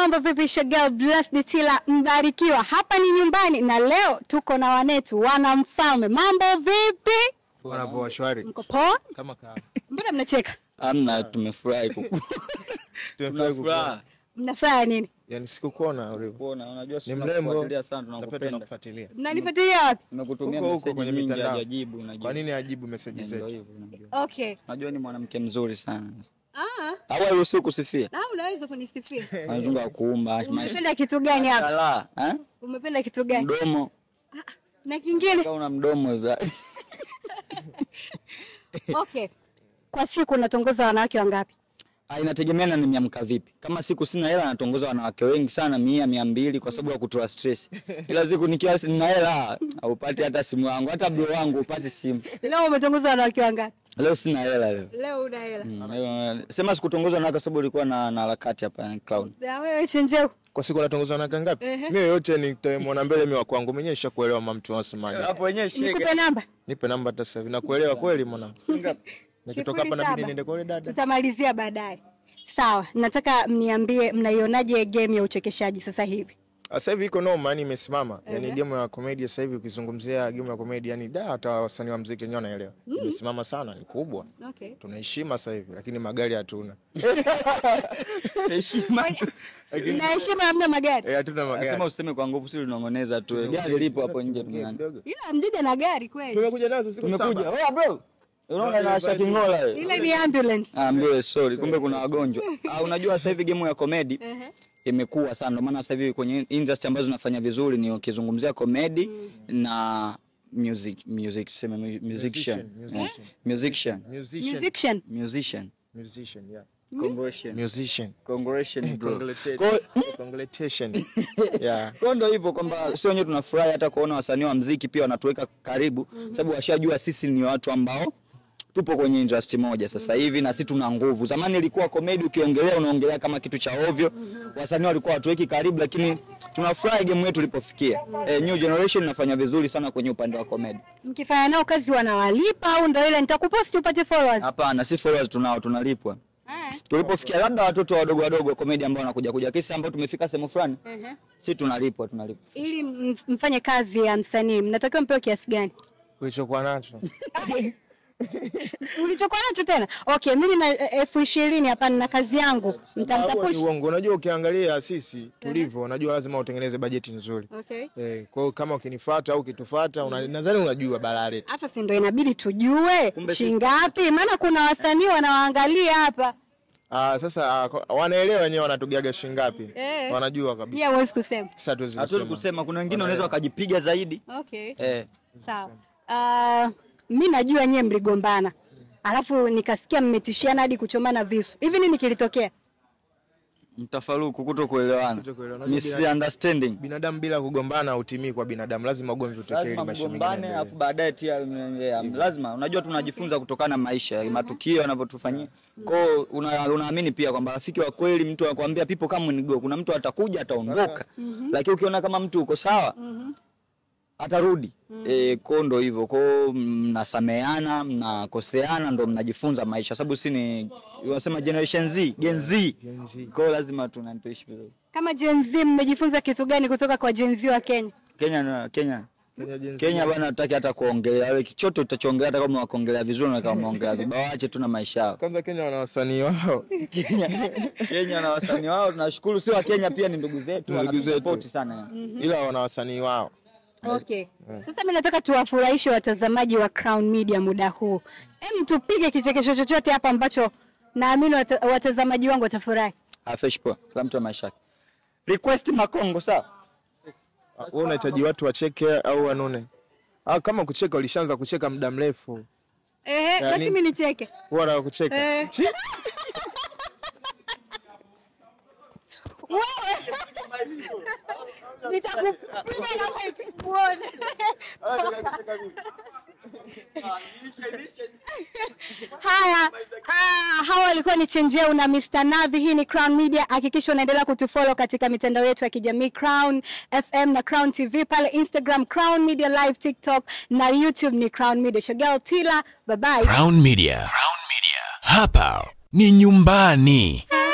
mambo vipi? Shagel Blessed Tila Mbarikiwa, hapa ni nyumbani na leo tuko na wanetu wana mfalme. Mambo vipi? Bwana poa, shwari Mko poa? kama kawa. Mbona mnacheka? Amna, tumefurahi kuku- Tumefurahi Tunafurahi kukuona. Mnafanya nini? Yaani sikukuona ulivyo. kuona. Unajua Ni sisi mrembo. tunakufuatilia sana, Tunapenda tunakupenda. tunakufuatilia. Mnanifuatilia wapi? Nimekutumia Huko huko meseji kwenye nyingi mitandao. hajajibu, unajibu. Kwa nini ajibu meseji Ndio zetu? hivyo, unajua. Okay. Najua ni mwanamke mzuri sana. Ah, Au hairuhusiwi kusifia. au unaweza kunisifia? Anazunga wa kuumba, maisha. Umependa kitu gani hapa? Kala, eh? Umependa kitu gani? Mdomo. Na kingine? Kama una mdomo hivi. Okay. Kwa siku unatongoza wanawake wangapi? Ah, inategemea na nimeamka vipi. Kama siku sina hela natongoza wanawake wengi sana, mia, mia mbili kwa sababu ya kutoa stress. Ila siku nikiwa sina hela, haupati hata simu yangu, hata bro wangu upati simu. Leo umetongoza wanawake wangapi? Leo sina hela leo. Leo una hela. Mm, leo- Sema sikutongoza na kwa sababu ulikuwa na na harakati hapa ni clown. Na wewe chenjeu. Kwa siku natongoza wanawake ngapi? Ehe. Mimi yoyote nitamwona mbele mimi wa kwangu mwenyewe nishakuelewa mama mtu wasemaje. Hapo wenyewe Nikupe namba. Nipe namba hata sasa hivi. Nakuelewa kweli mwanangu. Nikitoka hapa Sifuri nabidi saba. niende kwa yule dada. Tutamalizia baadaye. Sawa, nataka mniambie mnaionaje game ya uchekeshaji sasa hivi? Sasa hivi iko noma, yani imesimama. Yaani game ya comedy sasa hivi ukizungumzia game ya comedy yani da hata wasanii wa muziki wenyewe wanaelewa. Imesimama sana, ni kubwa. Okay. Tunaheshima sasa hivi lakini magari hatuna. Heshima. Na heshima hamna magari. Eh, hatuna magari. Nasema useme kwa nguvu sisi tunangoneza tu. Gari lipo hapo nje duniani. Kidogo. Ila mjija na gari kweli. Tumekuja nazo siku Tumekuja. saba. Oya bro. Unaona na Asha Kingola wewe. Ile ni ambulance. Ah, mbele sorry, kumbe kuna wagonjwa. Ah, unajua sasa hivi game ya comedy Ehe. imekuwa sana, ndio maana sasa hivi kwenye industry ambazo zinafanya vizuri ni ukizungumzia comedy na music music sema mu- musician Musician, Eh, musician Musician. Musician. musician Musician, yeah. congratulations Musician. congratulations bro Congratulations. Kwa- Congratulations. Yeah. Kwa ndo hivyo kwamba sio wenyewe tunafurahi hata kuona wasanii wa mziki pia wanatuweka karibu, sababu washajua sisi ni watu ambao tupo kwenye industry moja sasa hivi na sisi tuna nguvu. Zamani ilikuwa komedi, ukiongelea unaongelea kama kitu cha ovyo, wasanii walikuwa watuweki karibu, lakini tunafurahi game yetu ilipofikia. Eh, new generation inafanya vizuri sana kwenye upande wa komedi. Mkifanya nao kazi wanawalipa au ndo ile nitakupost upate followers? Hapana, si followers tunao, tunalipwa. Eh. Tulipofikia labda watoto wadogo wadogo komedi ambao wanakuja kuja, kesi ambao tumefika sehemu fulani, Ehe. si tunalipwa, tunalipwa. Ili m- mfanye kazi ya msanii mnatakiwa mpewe kiasi gani? Ulichokuwa nacho. Ulichokuwa nacho tena? Okay, mimi na eh, elfu ishirini hapa na kazi yangu. Hapo ni Mtamtapush. uongo. Unajua ukiangalia sisi tulivyo, unajua lazima utengeneze bajeti nzuri. Okay. Eh, kwa hiyo kama ukinifuata au ukitufuata, una, nadhani unajua balaa letu. Hapa si ndo inabidi tujue shingapi, maana kuna wasanii wanawaangalia hapa. Ah, sasa ah, kwa- wanaelewa wenyewe wanatugaga shingapi. Eh. Wanajua kabisa. Pia huwezi kusema. Sasa hatuwezi Hatuwezi kusema. kusema, kuna wengine wanaweza wakajipiga zaidi Okay. eh. Sawa. Uh, mi najua nyie mligombana, alafu nikasikia mmetishiana hadi kuchomana visu. Hivi nini kilitokea? mtafaruku kuto kuelewana Kutokuelewana. misunderstanding Binadamu bila kugombana hautimii kwa binadamu, lazima ugomvi utokee ili lazima maisha mengine mgombane yaendelee. afu baadaye tia yeah, lazima unajua tunajifunza kutokana na maisha matukio yanavyotufanyia kwao una, unaamini pia kwamba rafiki wa kweli mtu anakuambia people come and go kuna mtu atakuja ataondoka lakini ukiona kama mtu uko sawa atarudi eh kwao ndo hivyo kwao mnasameana mnakoseana ndo mnajifunza maisha sababu si ni wanasema generation Z Gen Z Gen Z. kwao lazima tunatuishi vizuri Kama Gen Z mmejifunza kitu gani kutoka kwa Gen Z wa Kenya? Kenya na Kenya Kenya Gen Z. Kenya bwana hataki hata kuongelea wewe chochote utachoongelea hata kama wakuongelea vizuri na kama umeongelea vibaya waache tu na maisha yao. Kwanza Kenya wana wasanii wao. Kenya Kenya na wasanii wao tunashukuru, si wa Kenya pia ni ndugu zetu, Ndugu zetu. wanatusupport sana. Ila wana wasanii wao. Okay. Sasa mimi nataka tuwafurahishe watazamaji wa Crown Media muda huu. Hem, tupige kichekesho chochote hapa ambacho naamini wata, watazamaji wangu watafurahi. Ah, fresh poa, kila mtu na maisha yake. Request Makongo sawa? Ah, Wewe unahitaji watu wacheke au wanune? Ah, kama kucheka ulishaanza kucheka muda mrefu. Ehe, basi mimi nicheke. Bora kucheka. Eh. Chi- Wewe. Nitakupiga na mic uone. Haya, ah, hawa walikuwa ni Chenjeu na Mr. Navi. Hii ni Crown Media. Hakikisha unaendelea kutufollow katika mitandao yetu ya kijamii Crown FM na Crown TV pale Instagram, Crown Media Live, TikTok na YouTube ni Crown Media. Shogel Tila, bye bye. Crown Media. Crown Media. Hapa ni nyumbani.